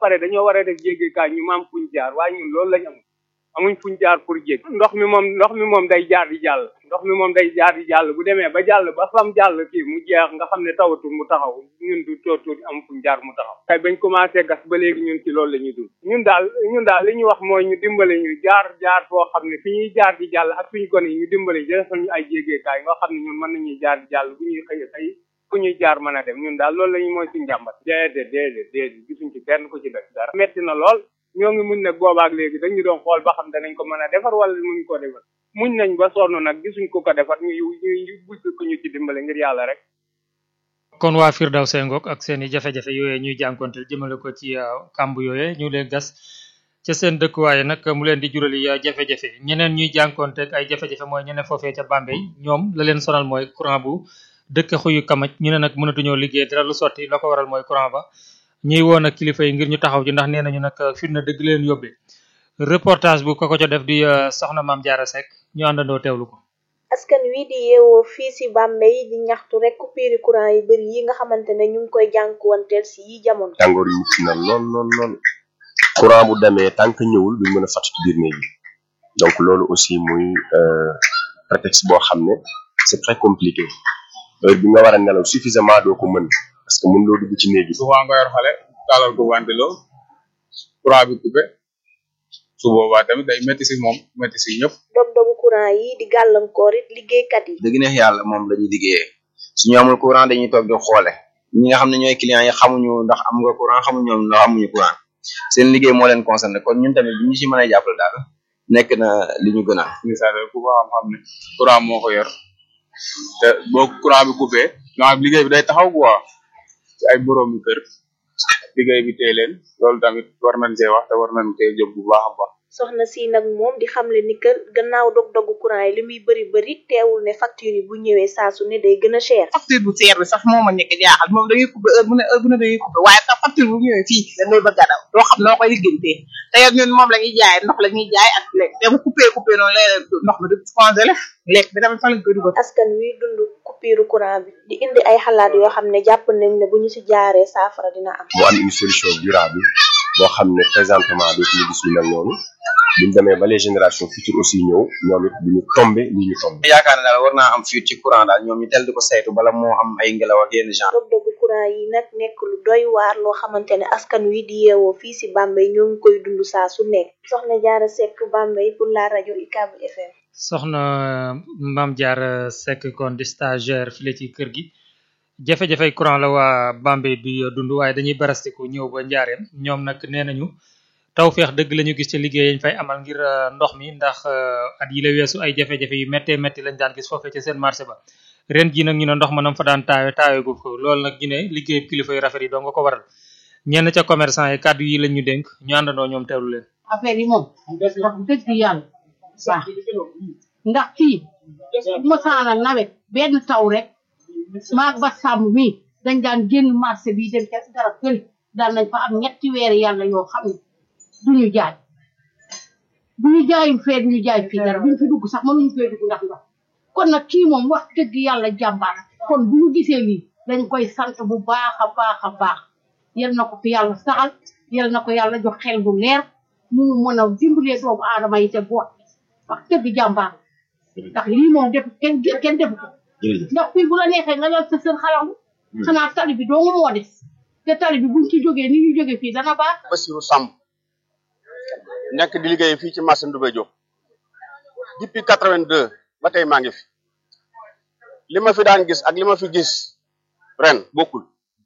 pare dañoo war a def jéggekaay ñu maam fuñ jaar waaye ñun loolu lañ am amuñ fuñ jaar pour jég ndox mi moom ndox mi moom day jaar di jàll ndox mi moom day jaar di jàll bu demee ba jàll ba fam jàll kii mu jeex nga xam ne tawatul mu taxaw ñun du tootul am fuñ jaar mu taxaw kay bañ commencé gas ba léegi ñun ci loolu la ñuy dund ñun daal ñun daal li ñu wax mooy ñu dimbale ñu jaar jaar foo xam ne fi ñuy jaar di jàll ak suñu gone yi ñu dimbale ñu defal ñu ay jéggekaay nga xam ne ñun mën nañuy jaar di jàll bu ñuy xëy xëy fu ñuy jaar mën a dem ñun daal loolu la ñu mooy suñu jàmbat déedéet déedéet déedéet gisuñ ci kenn ku ci def dara metti na lool ñoo ngi muñ nag boobaak léegi dañu doon xool ba xam danañ ko mën a defar wala muñ ko defar muñ nañ ba sonn nag gisuñ ko ko defar ñu ñu ñu bugg ko ñu ci dimbale ngir yàlla rek kon waa Firdawsi ngoog ak seen i jafe-jafe yooyee ñuy jànkonteel jëmale ko ci kàmb yooyee ñu leen gas ca seen dëkkuwaaye nag mu leen di jurali jafe-jafe ñeneen ñuy jànkonteeg ay jafe-jafe mooy ñeneen foofee ca Bambey ñoom la leen sonal mooy courant bu dëkk xuyu kamaj ñu ne nag mënatuñoo liggéey dara lu sotti la ko waral mooy courant ba ñuy woon ak kilifa yi ngir ñu taxaw ci ndax nee nañu nag fitna dëgg leen yóbbee reportage bu ko ko ca def di soxna maam Jaara Seck ñu àndandoo teewlu ko askan wi di yeewoo fii si Bambey di ñaxtu rek coupure courant yu bëri yi nga xamante ne ñu ngi koy jànkuwanteel si yi jamono. tàngoor yi mucc na lool lool lool courant bu demee tant que ñëwul duñ mën a fàtt ci biir néeg yi donc loolu aussi muy prétexte boo xam ne c'est très compliqué heure bi nga war a nelaw suffisamment doo ko mën parce que mën loo dugg ci néeg yi souvent nga yor xale taalal ko ventilo courant bi coupé su boobaa tamit day métti si moom métti si ñëpp dog-dogu courant yi di gàllankoor it liggéeykat yi. dëgg neex yàlla moom la ñuy liggéeyee suñu amul courant dañuy toog di xoole ñi nga xam ne ñooy clients yi xamuñu ndax am nga courant xamuñu ndax amuñu courant seen liggéey moo leen concerné kon ñun tamit bi ñu si mën a jàppale daal nekk na li ñu gën a. misaal ku ko xam xam ne courant moo ko yor te boo courant bi coupé donc liggéey bi day taxaw quoi ci ay borom yu kër liggéey bi tee leen loolu tamit war nañ see wax te war nañ see jóg bu baax a baax. soxna si nag moom di xamle ni que gannaaw dog-dogu courant yi li muy bëri bëri teewul ne facture yi bu ñëwee saa su ne day gën a cher. facture bu seer bi sax moo ma nekk jaaxal moom dañuy coupé heure bu ne heure bu ne dañuy coupé waaye sax facture bu ñëwee fii dañ lay bëgg a daw doo xam noo koy liggéeyantee te yow ñun moom la ñuy jaay ndox la ñuy jaay ak lekk te bu coupé coupé noonu lay ndox mi du congelé lekk bi tamit fa lañ koy dugal. askan wi dund coupure courant bi di indi ay xalaat yoo xam ne jàpp nañ ne bu ñu si jaaree saafara dina am. mu am une solution durable boo xam ne présentement dootuñu gis lu mel noonu buñ demee ba les générations futures aussi ñëw ñoom it duñu tombé li ñu tombé. yaakaar ne daal war naa am fuite ci courant daal ñoom ñu tel di ko saytu bala moo am ay ngelaw ak yenn genre. dog-dogu courant yi nag nekk lu doy waar loo xamante ne askan wi di yeewoo fii si Bambey ñoo ngi koy dund saa su nekk. soxna Jaara Seck Bambey pour la rajo UCAB FM. soxna maam Jaara Seck kon di stagiaire file ci kër gi jafe-jafey courant la waa Bambey di dund waaye dañuy barastiku ñëw ba njaareem ñoom nag nee nañu tawfeex dëgg la ñu gis ci liggéey yañ fay amal ngir ndox mi ndax at yi la weesu ay jafe-jafe yu méttee métti lañ daan gis foofee ci seen marché ba ren ji nag ñu ne ndox ma nam fa daan taawe taawe gu ko loolu nag ñu ne liggéey kilifa yu rafet yi doo nga ko waral ñenn ca commerçant yi kàddu yi lañ ñu dénk ñu àndandoo ñoom teewlu leen affaire yi moom wax dëgg yàlla baax ndax fii mosaana nawet benn taw rek maag ba sàmm mi dañ daan génn marché bi dem ca garab këri daan nañ fa am ñetti weer yàlla yoo xam ne duñu jaay bu ñu jaayul fee duñu jaay fii dara buñu fi dugg sax mënuñu fee dugg ndax ndox kon nag kii moom wax dëgg yàlla jàmbaar kon bu ñu gisee lii dañ koy sant bu baax a baax a baax yal na ko fi yàlla saxal yal na ko yàlla jox xel bu leer mu mën a dimbalee doomu aadama yi te boot wax dëgg jàmbaar ndax lii moom def kenn kenn defu ko ndax fii bu la neexee nga lal sa sër xalangu xanaa tali bi doo moo des te tali bi buñ ci jógee ni ñu jógee fii dana baax Bassirou Samb nekk di liggéey fii ci marché Ndoumbé Diop depuis quatre-vingt-deux ba tey maa ngi fi li ma fi daan gis ak li ma fi gis ren bokkul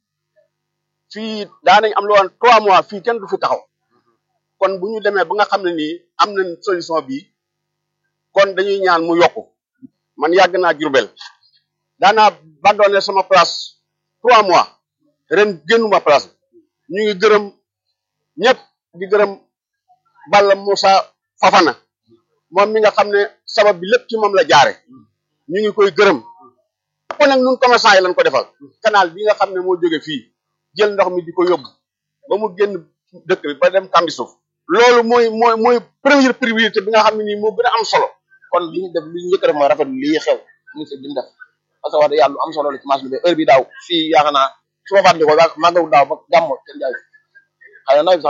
fii daanañ am lu woon trois mois fii kenn du fi taxaw kon bu ñu demee ba nga xam ne nii am nañ solution bii kon dañuy ñaan mu yokku man yàgg naa Jurbel daanaa bandoone sama place trois mois ren génnuma place ñu ngi gërëm ñëpp di gërëm Balla Moussa Fafana moom mi nga xam ne sabab bi lépp ci moom la jaare ñu ngi koy gërëm ko nag ñun commerçant yi lañ ko defal canal bi nga xam ne moo jóge fii jël ndox mi di ko yóbbu ba mu génn dëkk bi ba dem kambi suuf loolu mooy mooy mooy première priorité bi nga xam ne nii moo gën a am solo kon li ñu def li ñu njëkk a def mooy rafetlu lii xew ministre bi mu def parce que wax dëgg yàlla lu am solo la ci marché bi heure bi daaw fii yaakaar naa su ma fàttali ko màggalu daaw ba gàmmo kenn jaay xëy na nawet bi sax